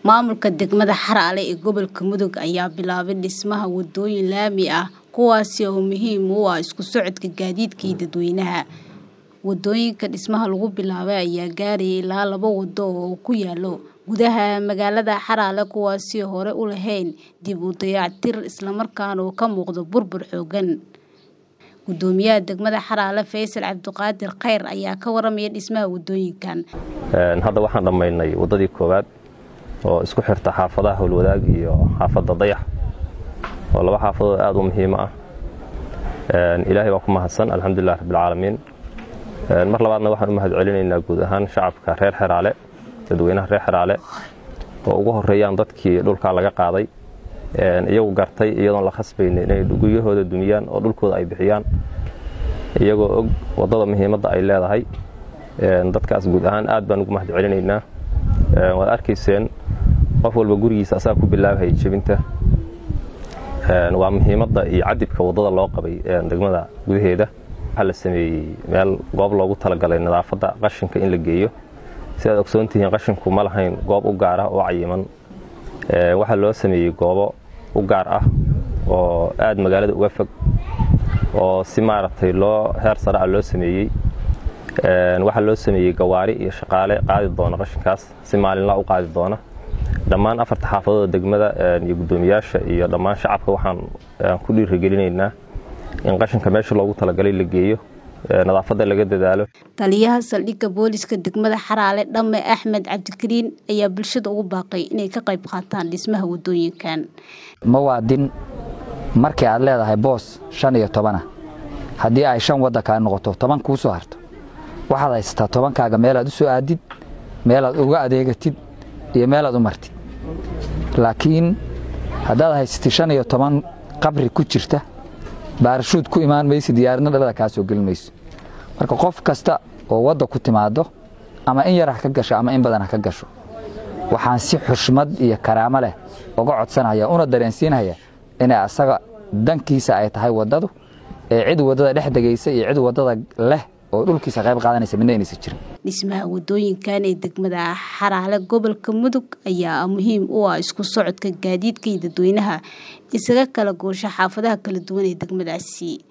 Maamulka degmada Xaraale ee gobolka Mudug ayaa bilaabay dhismaha wadooyin laami ah kuwaas oo muhiim u ah isku socodka gaadiidka iyo dadweynaha. Wadooyinka dhismaha lagu bilaabay ayaa gaaraya ilaa laba wado oo ku yaala gudaha magaalada Xaraale kuwaas oo hore u lahayn dib u dayactir isla markaana uu ka muuqdo burbur xooggan. Gudoomiyaha degmada Xaraale Faysal Cabdiqaadir Khayr ayaa ka waramaya dhismaha wadooyinkan. Hadda waxaan dhammaynay wadadii koowaad oo isku xirta xaafadaha Howlwadaag iyo xaafadda Dayax oo laba xaafadood aad u muhiim ah. Ilaahay baa ku mahadsan alxamdulilah rabbil caalamiin. Mar labaadna waxaan u mahad celinaynaa guud ahaan shacabka reer Xeraale dadweynaha reer Xeraale oo ugu horeeyaan dadkii dhulka laga qaaday iyagu gartay iyadoon la khasbaynin inay guryahooda dumiyaan oo dhulkooda ay bixiyaan iyagoo og wadada muhiimadda ay leedahay dadkaas guud ahaan aad baan ugu mahad celinaynaa waad arkayseen qof walba gurigiisa asaga ku bilaabahaya jebinta waa muhiimadda iyo cadibka wadada loo qabay degmada gudaheeda waxaa la sameeyey meel goob loogu talagalay nadaafadda qashinka in la geeyo si aad ogsoon tihiin qashinku ma lahayn goob u gaar ah oo cayiman waxaa loo sameeyey goobo u gaar ah oo aad magaalada uga fog oo si maaragtay loo heer sare ah loo sameeyey waxaa loo sameeyey gawaari iyo shaqaale qaadi doona qashinkaas si maalinlaa u qaadi doona dhammaan afarta xaafadooda degmada iyo guddoomiyaasha iyo dhammaan shacabka waxaan ku dhiirigelinaynaa in qashinka meesha loogu talagalay la geeyo nadaafadda laga dadaalo taliyaha saldhigga booliska degmada xaraale dhamme axmed cabdikariin ayaa bulshada ugu baaqay inay ka qayb qaataan dhismaha wadooyinkan mawaadin markii aad leedahay boos shan iyo tobana haddii ay shan wadda kaa noqoto toban kuu soo harto waxaad haysataa tobankaaga meelaad u soo aadid meelaad uga adeegatid iyo meelaad u martid laakiin haddaad haysatid shan iyo toban qabri ku jirta baarashuud ku imaan maysa diyaaradna dhalada kaa soo gelin mayso marka qof kasta oo wadda ku timaado ama in yar ha ka gasho ama in badan ha ka gasho waxaan si xushmad iyo karaamo leh uga codsanaya una dareensiinaya inay asaga dankiisa ay tahay waddadu ee cid waddada dhex degaysa iyo cid waddada leh oo dhulkiisa qayb qaadanaysa midna inaysa jirin dhismaha wadooyinkan ee degmada xaraale gobolka mudug ayaa muhiim u ah isku socodka gaadiidka iyo dadweynaha isaga kala goosha xaafadaha kala duwan ee degmadaasi